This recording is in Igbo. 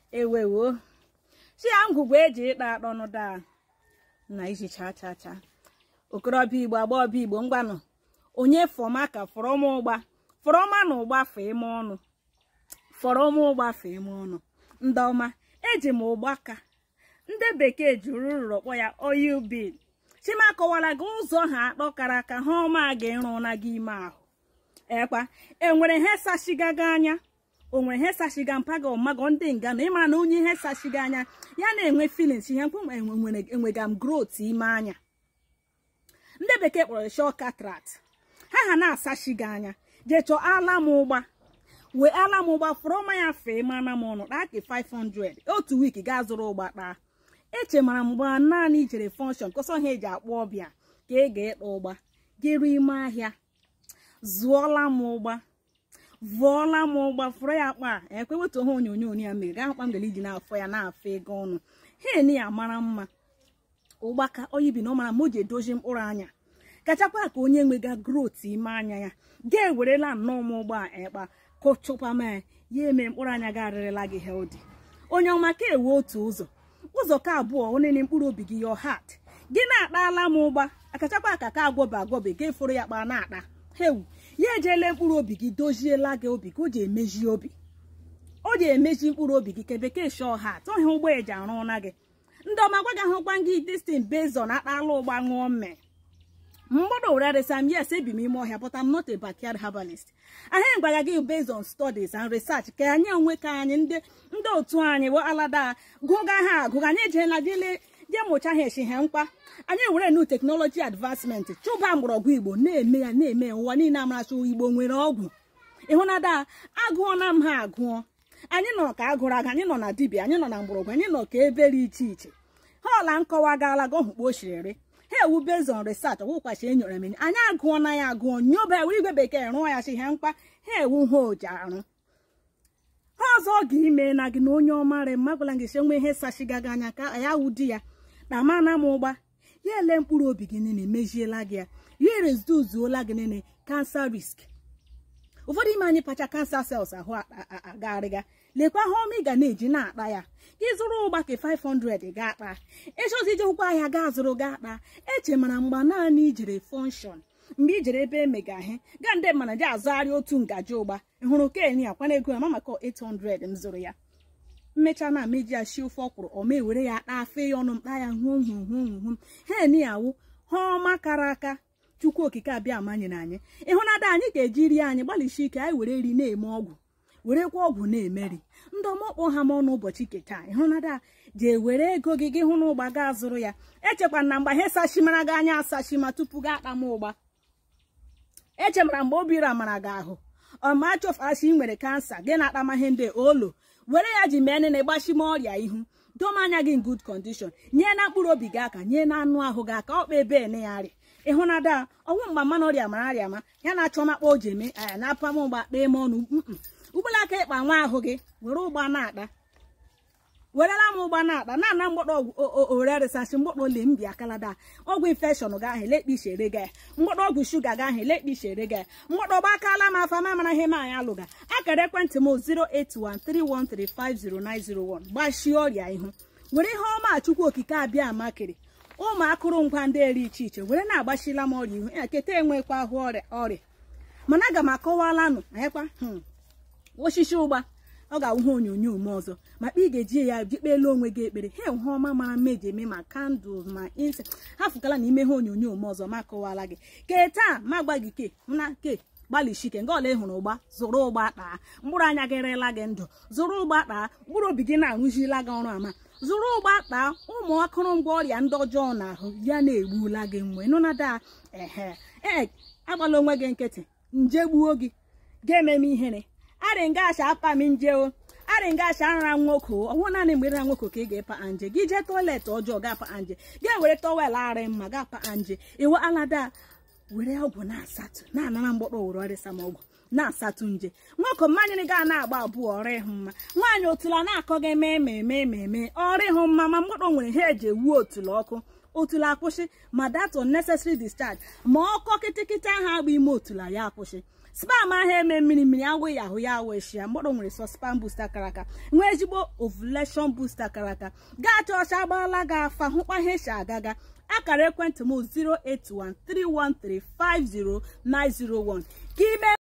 ewewo chi ya ngwugwu eji ịkpa akpọnụ daa na iji cha cha cha okorobịa igbo agbọbịa igbo ngwanụ onye fọma ka fọrọma ụgba fọrọma na ụgba fee ime ọnụ fọrọma ụgba fee ime ọnụ ndị ọma eji m ụgba ka ndị bekee juru rụrụ kpọ ya oil bin chima kọwara gị ụzọ ha akpọ kara aka ha ọma ga-ịrụ na gị ime ahụ ekwa enwere ihe sachiga gị anya o nwere ihe sachiga mpaga ọmago ndị nga na ịmara na onye ihe sachiga anya ya na-enwe filins ihe mkpụ enwega m growth ime anya ndị bekee kpọrọ shọ katrat ha ha na-asachi gị anya jee chọọ ala m ụgba wee ala m ụgba fụrụ ọma ya fee mana m ọnụ kpaa ke 500 otu wiiki gaa zụrụ ụgba kpaa eche mara mgbe naanị ijere fọnshọn kọsọ ha eji akpọ ọbịa ka ị ga-ịkpa ụgba gịrụ ime ahịa zụọla m ụgba vụọla m ụgba fụrụ ya kpa ekwe wetu ha onyonyo ya mere gaa kpa mgbe iji na-afọ ya na-afọ ego ọnụ ha eni ya mara mma ụgbaka oyibi na ọ mara ma o ji edozi mkpụrụ anya kachakwa ka onye nwega growth ime anya ya ga-ewerela nnọọ m ụgbọ ekpa kụchụpama ya ya eme mkpụrụ anya ga-arịrịla gị healthy onye ọma ka ewe otu ụzọ ụzọ ka abụọ onene mkpụrụ obi gị your heart gị na-akpala m ụgba akachakwa ka ka agwọbe agwọbe ga eforo ya kpa na-akpa hewu ya ejele mkpụrụ obi gị doziela gị obi ka o ji emeji obi o ji emeji mkpụrụ obi gị ka bekee shọ heart ọhịa ụgbọ eji arụ na gị ndị ọma gwa gị ahụkwa gị destin bezon akpala ụgba ṅụọ mme mgbọdọ were resam yes ebi m ime ọhịa but I'm not a backyard herbalist ahịa gwara gị based on studies and research ka anyị onwe ka anyị ndị ndị otu anyị wee alada gụga ha agụga anyị ejeela jele je mụcha ha echi ha mkpa anyị were nu teknọlọji advancement chụba mgbọrọgwụ igbo na-eme ya na-eme ụwa niile amaracha igbo nwere ọgwụ ịhụnada agụọna m ha agụọ anyị nọ ka agụrụ aga anyị nọ na dibịa anyị nọ na mgbọrọgwụ anyị nọ ka ebe dị iche iche ha ọla nkọwa gaala gọhụkpo ochiriri ha ewu bezon research ọgwụkwachi enyere m anyị agụọ na ya agụọ nyoba ewe igwe bekee rụọ ya chi ha mkpa ha ewu ha oji arụ ha ọzọ ọ ga-ime na gị na onye ọmara mma gwara gị si nwe ihe sachiga gị anya ka ya wu di ya na mana m ụgba ya ele mkpụrụ obi gị niile mejiela gị ya ya ereziduzuola gị niile kansa risk ụfọdụ ime anyị pacha kansa sels ahụ agagharịga lekwa ha ọma ị ga na-eji na-akpa ya gị zụrụ ụgba ka 500 ga-akpa ịchọzi ije ụkwụ ahịa gaa zụrụ ga akpa eche mara mgba naanị ijere fọnshọn mgbe ijere ebe emega ihe gaa ndị mana ji azụgharị otu ngaji ụgba ịhụrụ keni akwana ego ya ma maka 800 m zụrụ ya mmecha na meji ya shi ofe ọkwụrụ ọma ewere ya kpaa fee ya ọnụ mkpa ya hụ hụ hụ hụ hen awụ ha ọma kara aka chukwu okike abịa amanyere anyị ịhụnada anyị ga-eji rie anyị gbalịsi ike anyị were ri na-eme ọgwụ werekwa ọgwụ na-emeri ndị ọmọkpọ ha m ọnụ ụbọchị keta ịhụnada jee were ego gị gị hụ na ụgba gaa zụrụ ya echekwa na mgbe ihe sachimara gị anya asachima tupu gị akpa m ụgba echemara mgbe obi ramara gị ahụ ọma chọfasi nwere kansa gị na-akpama ihe ndị olo were ya ji mee nene gbachime ọrịa ihu doma anya gị in good condition nye na mkpụrụ obi gị aka nye na anụ ahụ gị aka ọkpa ebe ene ya arịa ịhụnada ọnwụ mgba mmanụ ọrịa mara arịa ma ya na-achọ makpa o ji eme aya na apam ụgba kpee m ọnụ ụgbọla aka ịkpa nwa ahụ gị were ụgba na-akpa werela m ụgba na-akpa na ana mgbọdọ owere resasị mgbọdọ ole mbi akalada ọgwụ infekshọn ga ahụ elekpe ishere ga ya mgbọdọ ọgwụ shuga ga ahụ elekpe ishere ga ya mgbọdọ gbakala m afa ma mara ihe m anyị alụga akara ekwentị m 08131350901 gbachie ọrịa ihu were ihe ọma chukwu okike abịa amakịrị ụmụ akụrụngwa ndị eri iche iche were na-agbachila m ọrịa ihu ya keta enwekwa ahụ ọrịa ọrịa mana aga m akọwalanụ anyakwa osisi ụgba ọ ga-awụhe onyonyo m ọzọ makpa ị ga-eji ya jikpela onwe gị ekpere ha enwe ọma mara mma eji eme ma kandụl ma inse ha fụkala na ime ha onyonyo m ọzọ ma kọwala gị ke taa ma gba gị ke na ke gbalịchike nga ọla ịhụrụ ụgba zụrụ ụgba kpaa mkpụrụ anya gị rela gị ndụ zụrụ ụgba kpaa mkpụrụ obi gị na-arụzila gị ọrụ ama zụrụ ụgba kpaa ụmụ akụrụngwa ọrịa ndị ọjọọ n'ahụ ya na-egbula gị mgbe nụnada ehe ee agbala onwe gị nkịtị nje gbuo gị ga-ememe ihere arịngacha apa m njeo arịngacha nra nwoke ọwụ naanị mgbe nra nwoke ka ị ga-epa anje gị jee tọiletị ọjọọ ga-apa anje ga were tọwel arị mma ga-apa anje iwe alada were ọgwụ na-asatụ na-anara mgbọkpọ were ọrịsa m ọgwụ na-asatụ nje nwoke mmanyịrị ga na-agba abụọ ọrụ ịhụ mma nwaanyị otula na-akọ gị mee ma eme ma eme ọrụ ịhụ mma ma mgbọkpọ nwere ha eji ewuo otula ọkụ otula akwụsị ma that unnecessary discharge ma ọkọ kịtịkịtị ahụ agba ime otula ya akwụsị spam ahụ eme mmiri mmiri agwụ ya ahụ ya aweshi ya mkpọrọ nwere sọ spam booster akara aka nwee ezigbo ovulation booster akara aka gaa chọọcha agbaala gị afa hụkwa ihe si agaga akara ekwentị m 08131350901 ka ime